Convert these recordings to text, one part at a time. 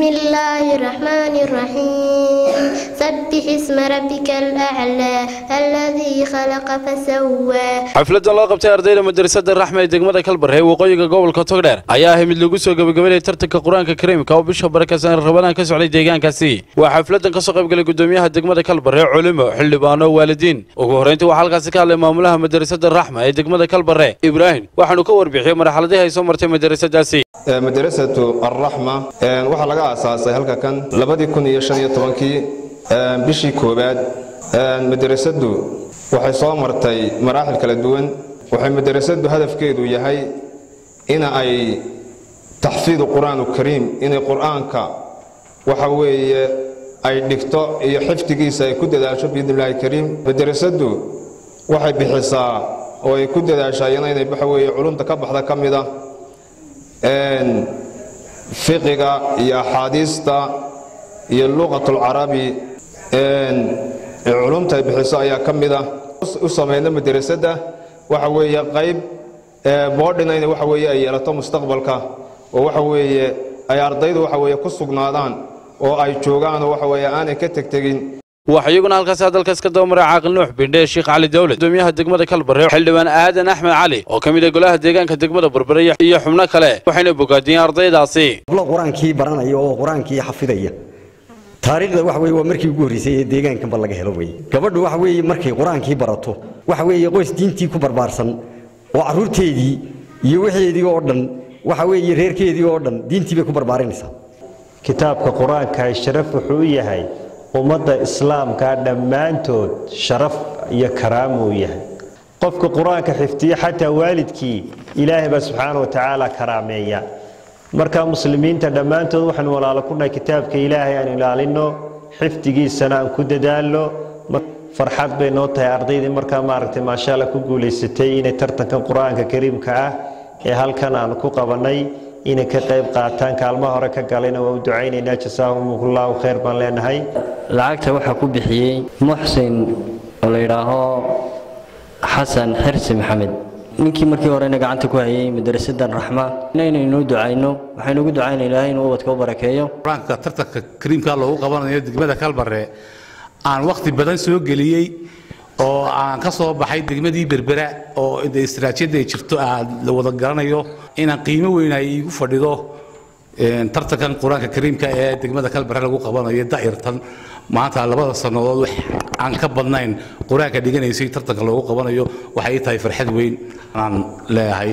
الله الرحمن الرحيم سبح اسم ربك الأعلى الذي خلق فسوى xafladdan loo qabtay ardayda madrasada raxme ee degmada kalbarre ee waqooyiga gobolka togdheer ayaa ahay mid lagu soo gabagabeynaya tartanka qur-aanka kariimka oo bisha barakeysan rabadaan ka socday deegaankaasi waa xafladdan kasoo qaybgalay gudoomiyaha degmada kalbarre culimo xildhibaano waalidiin ugu horreyntii waxaa halkaasi ka hadlay maamulaha madrasada raxma ee degmada kalbarre ibraahim waxaanu ka warbixiyey marxaladii ay soo martay madrasadaasi madrasatu alraxma waxaa laga aasaasay halka kan labadii kun iyo shan iyo tobankii bishii koowaad madrasadu waxay soo martay maraaxil kala duwan waxay madrasadu hadafkeedu yahay ina ay taxfiidu qur-aan kariim inay qur-aanka waxa weeye ay dhigto iyo xifdigiisa ay ku dadaasho biidnillahi kariim madrasadu waxay bixisaa oo ay ku dadaashaa iyana inay waxa weeye culumta ka baxda ka mid ah fiqiga iyo axaadiista iyo luqatulcarabi culumta ay bixiso ayaa ka mid ah u samayna madrasadda waxa weeye qayb boodhina in waxa weeye ay yeelato mustaqbalka oo waxa weeye ay ardaydu waxa weeye ku sugnaadaan oo ay joogaan oo waxa weeye aanay ka tegtegin waxaa iyaguna halkaasi hadalkaas ka daba maray caaqil nuux bindhe sheekh cali dawlad gudoomiyaha degmada kalbarre xildhibaan aadan axmed cali oo ka mid ah golaha deegaanka degmada berbere iyo xubno kale waxayna bogaadiyeen ardaydaasi hablo qur-aankii baranaya oo qur-aankii xafidaya taariikhda waxa weye waa markii ugu horreysay ee deegaankanba laga helo weye gabadhu waxa weeye markay qur-aankii barato waxa weeye qoys diintii ku barbaarsan oo carruurteedii iyo wixeedii oo dhan waxa weeye reerkeedii oo dhan diintii bay ku barbaarinaysaa kitaabka qur-aanka sharaf wuxuu u yahay ummadda islaamka dhammaantood sharaf iyo karaamo uu yahay qofka qur-aanka xifdiya xataa waalidkii ilaahay baa subxaana wa tacaala karaameeya marka muslimiinta dhammaantood waxaan walaalo ku nahay kitaabka ilaahay aan ilaalino xifdigiisana aan ku dadaalno farxad bay noo tahay ardaydii markaa maaragtay maasha alla ku guulaysatay inay tartankan qur-aanka kariimka ah ee halkan aan ku qabanay inay ka qayb qaataan kaalmo hore ka galayna waa u ducaynaynaa jasaahumullahu khayr baan leenahay lacagta waxaa ku bixiyey muxsin oo la yidhaaho xasan xirsi maxamed ninkii markii horena gacanta ku hayay madrasadan raxma inaynuu ducayno waxaynu ugu ducaynaa ilaahay inuu ubadka u barakeeyo qur-aanka tartanka kariimka loogu qabanayo degmada kalbarre aan wakhti badan soo geliyey oo aan ka soo baxay degmadii berbera oo istaraatiijiyadda ay jirto aan la wada garanayo inaan qiimo weyn ay igu fadhido tartankan qur-aanka kariimka ee degmada kalbarre lagu qabanayo da'irtan maanta labada sannadood wax aan ka badnayn qur-aanka dhiganaysay tartanka loogu qabanayo waxay ii tahay farxad weyn aan leeyahay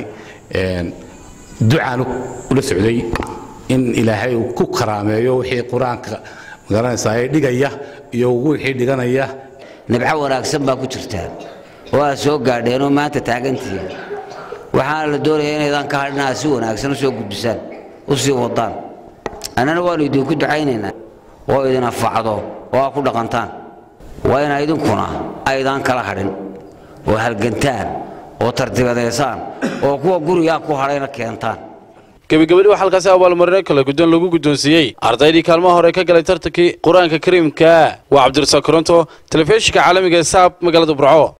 ducaan ula socday in ilaahay uu ku karaameeyo wixii qur-aanka magaranaysaa ee dhigaya iyo wixii dhiganaya nibco wanaagsan baa ku jirtaa oo aad soo gaadheenoo maanta taagantihiin waxaana la doonayaa inaydaan ka hadhin aad si wanaagsan u soo gudbisaan u sii wadaan annana waannu idinku ducaynaynaa oo idin anfacdo oo aad ku dhaqantaan waa ina idinkuna aydaan kala hadhin oo halgantaan oo tartibadaysaan oo kuwa gurigaa ku hadhayna keentaan gebagabadii waxaa halkaasi abaalmarino kale guddoon lagu guddoonsiiyey ardaydii kaalmaha hore ka galay tartankii qur-aanka kariimka waa cabdirasaaq koronto telefishinka caalamiga ee saab magaalada burco